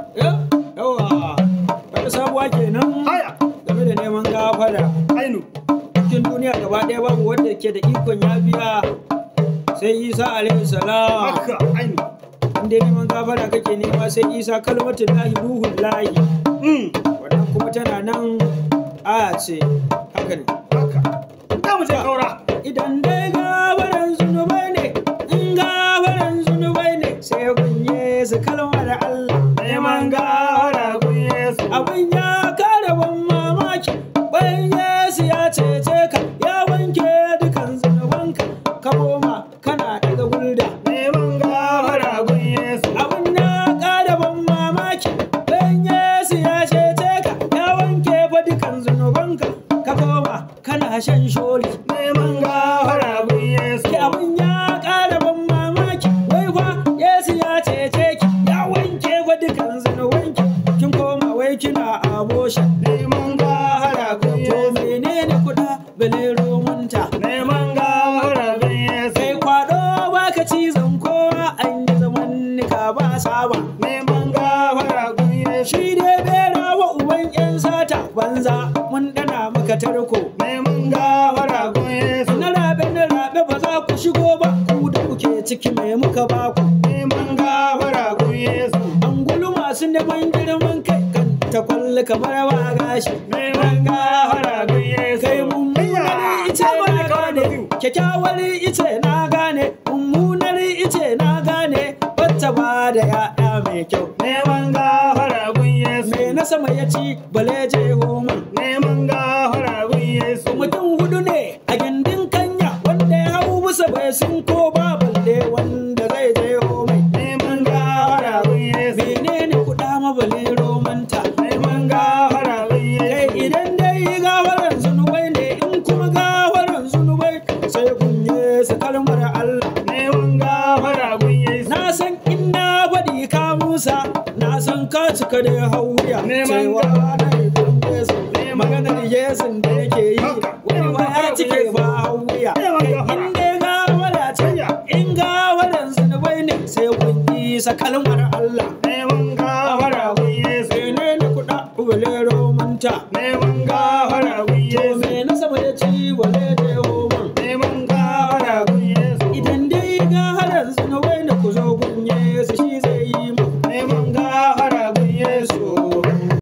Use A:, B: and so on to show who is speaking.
A: yawa wata sabuwa kenan
B: haya
A: game da neman gafara
B: ainu
A: cikin duniya gaba ɗaya babu wanda ke da ikon ya biya sai isa alaihi salam
B: haka ainu
A: inda neman gafara kake nema sai isa kalmatin lahi ruhun lahi
B: mm
A: wannan kuma tana nan aya ce haka ne
B: haka da mu je kaura
A: idan dai gafaran zunubai ne in gafaran zunubai ne sai gunye su kalmar Allah
B: neman gafara gun Yesu
A: abin ya kare ban mamaki bayan Yesu ya cece ka ya wanke dukan zunubanka ka koma kana daga gulda
B: neman gafara gun Yesu
A: abin ya kare ban mamaki bayan Yesu ya cece ka ya wanke fa dukan zunubanka ka koma kana shan sholi
B: neman gafara gun Yesu
A: ki abin ya ƙara ban mamaki wai fa Yesu ya cece ki ya wanke wa dukan zanuwanki kin koma wai kina abosha
B: neman gafara gun
A: to
B: Yesu
A: menene kuɗa bale romunta
B: neman gafara gun Yesu
A: kai kwado baka cizon kowa an yi zaman nika ba saba
B: neman gafara gun Yesu
A: shi dai bera wa uban yan sata banza mun dana maka tarko
B: neman gafara gun Yesu
A: na rabe na rabe ba za ku shigo ba ku da kuke ciki mai muka baku
B: neman gafara gun Yesu
A: angulu masu neman girman kai kan ta kwalli kamar ba gashi
B: neman gafara gun Yesu
A: kai mummunar ice na gane kyakkyawar ice na gane mummunar ice na gane wacce ba da ya'ya mai kyau
B: neman gafara gun Yesu
A: me na sama ya ci bale je homa
B: neman gafara gun Yesu
A: mutum hudu ne a gindin kanya wanda ya hau bisa bai sun ko ba balle wanda zai je homai
B: neman gafara gun Yesu
A: menene kuɗa mabale romanta
B: neman gafara gun
A: kai
B: Yesu
A: idan dai gafaran zunubai ne in kuma gafaran zunubai sai kunye su kalmar Allah
B: neman gafara gun Yesu
A: na san in na faɗi ka musa na san ka cika da hauya
B: Neman
A: cewa na yi Yesu maganar Yesu da yake yi
B: Haka.
A: wani ba ya cike ba hauya
B: Neman gafara.
A: in dai gafara ce in gafaran zunubai ne sai kun yi sa kalmar Allah